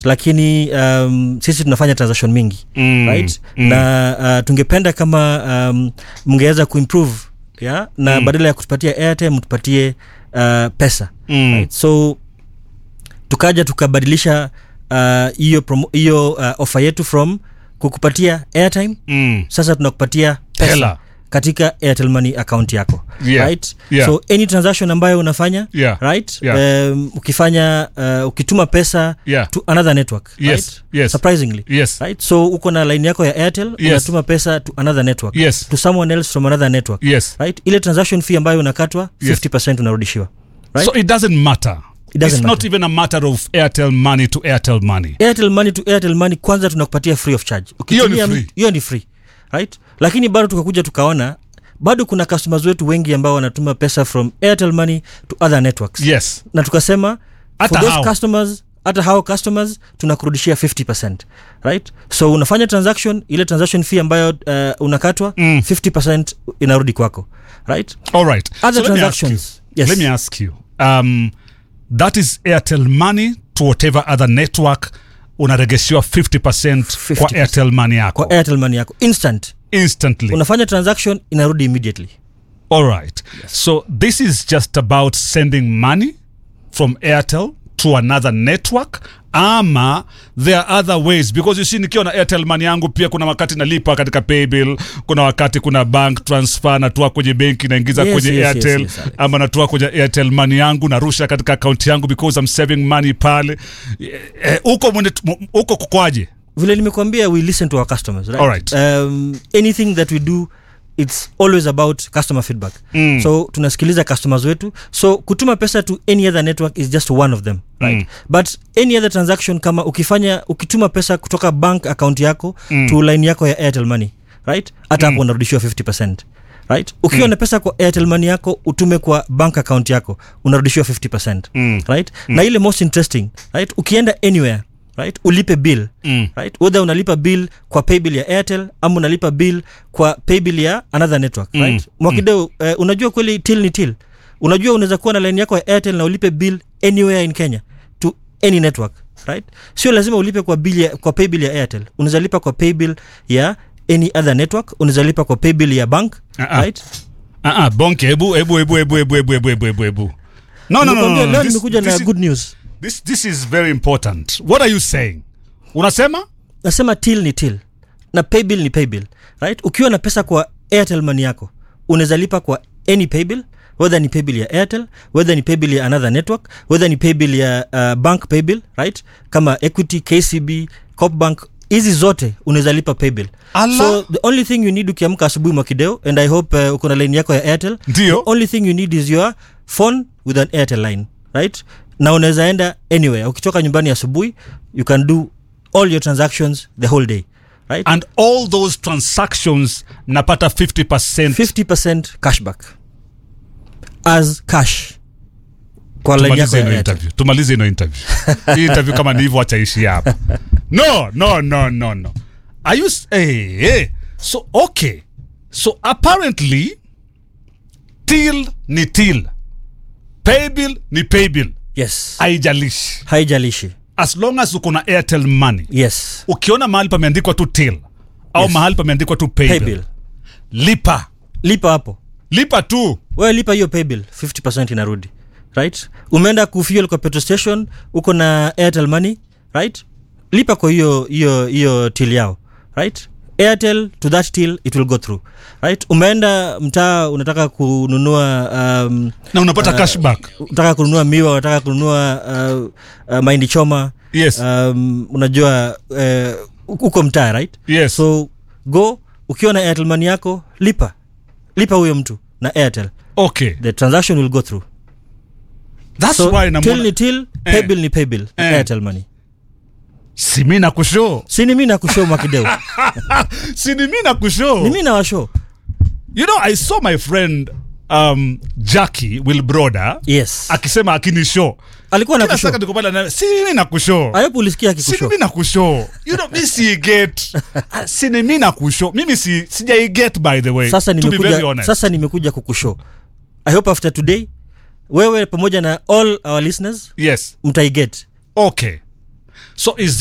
lakini um, sisi tunafanya transaction mingi Mm, right mm. na uh, tungependa kama um, mngeweza kuimprove yeah? na Mm. badala ya kutupatia airtime mtupatie uh, pesa Mm. right? so tukaja tukabadilisha uh, hiyo promo- hiyo uh, ofa yetu from kukupatia airtime Mm. sasa tunakupatia pesa Hela. katika airtel money account yako Yeah. right Yeah. so any transaction ambayo unafanya Yeah. right Yeah. um, ukifanya uh, ukituma pesa Yeah. to another network Yes. right? Yes. surprisingly Yes. right so uko na line yako ya airtel Yes. unatuma pesa to another network Yes. to someone else from another network Yes. right ile transaction fee ambayo unakatwa Yes. 50 unarudishiwa right So it doesn't matter. It doesn't it's not matter. even a matter of Airtel money to Airtel money. airtel money to airtel money kwanza tunakupatia free of charge Hiyo ni Ukitumia- free. hiyo ni free right lakini bado tukakuja tukaona bado kuna customers wetu wengi ambao wanatuma pesa from airtel money to other networks Yes. na tukasema Hata for those hao. customers hata hao customers tunakurudishia 50 right so unafanya transaction ile transaction fee ambayo uh, unakatwa Mm. 50 inarudi kwako right All right. Other let me ask you- transactions. Yes. Let me ask you. Um, that is Airtel money to whatever other network unaregeshiwa 50%, 50%. kwa Airtel money yako kwa airtel money yako instant instantly. unafanya transaction inarudi immediately All right. So this is just about sending money from Airtel to another network ama there are other ways because you see nikiwa na airtel money yangu pia kuna wakati nalipa katika paybill kuna wakati kuna bank transfer natoa kwenye benki naingiza Yes, kwenye yes, yes, airtel yes, Alex. ama natoa kwenye airtel money yangu narusha katika akaunti yangu because I'm saving money pale Eh, huko mwende- huko kukwaje vile nimekuambia we listen to our customers right? Alright. Um, anything that we do it's always about customer feedback Mm. so tunasikiliza customers wetu so kutuma pesa to any other network is just one of them right Mm. but any other transaction kama ukifanya ukituma pesa kutoka bank account yako Mm. to line yako ya airtel money right hata hapo unarudishiwa 50 right ukiwa na pesa kwa airtel money yako utume kwa bank account yako unarudishiwa 50 Mm. right na ile most interesting right ukienda anywhere right ulipe bill Mm. right whether unalipa bill kwa paybill ya airtel ama unalipa bill kwa paybill ya another network Mm. right mwakideo eh, unajua kweli till ni till unajua unaweza kuwa na line yako ya airtel na ulipe bill anywhere in kenya to any network right sio lazima ulipe kwa bill ya, kwa paybill ya airtel unaweza lipa kwa paybill ya any other network unaweza lipa kwa paybill ya bank Ah-ah. right Ah, ah, bonke hebu hebu hebu hebu hebu hebu hebu hebu hebu hebu no no no, no, Nimekwambia no, leo This- nimekuja this na is- good news This this is very important. What are you saying? Unasema? nasema till ni till na paybill ni paybill right ukiwa na pesa kwa airtel money yako unaweza lipa kwa any paybill whether ni paybill ya airtel whether ni paybill ya another network whether ni paybill ya uh, bank paybill right kama equity kcb copbank hizi zote unaweza lipa paybill Allah. so the only thing you need ukiamka asubuhi mwakideo and i hope uh, uko na line yako ya airtel Ndio. the only thing you need is your phone with an airtel line right na unaweza enda anywhere ukitoka nyumbani asubuhi you can do all your transactions the whole day right And all those transactions napata 50%. 50% cashback as cash kwa line yako Tumalize ya ino airtel interview. Tumalize ino interview. Hii interview kama ni hivyo acha ishi hapa. No, no, no, no, no. Are you s- hey, hey. So okay. So apparently till ni till. Paybill ni paybill. yes Haijalishi. haijalishi As long as uko na Airtel money. yes ukiona mahali pameandikwa tu till au Yes. mahali pameandikwa tu paybill, paybill lipa lipa hapo lipa tu wewe lipa hiyo paybill 50% inarudi right umeenda kufuel kwa petrol station uko na airtel money right lipa kwa hiyo hiyo hiyo till yao right airtel to that till it will go through right umeenda mtaa unataka kununua um, na unapata cashback unataka kununua miwa unataka kununua uh, uh, mahindi choma yes um, unajua uh, uko mtaa right yes so go ukiwa na airtel money yako lipa lipa huyo mtu na airtel okay the transaction will go through that's so why till namona ni till Eh. paybill ni paybill Eh. airtel money si mi na kushow sini mi nakushow mwakideo si ni mi na kushow ni mi nawashow you know i saw my friend um, jackie wilbroda yes akisema akini show alikuwa kila nakushow saka niko pale na si mimi na kushow ayopo ulisikia si akikushow mimi na kushow you know mi si get si ni mimi na kushow mimi si sijai get by the way sasa to be very nimekuja honest sasa nimekuja kukushow i hope after today wewe pamoja na all our listeners yes mtaiget okay so is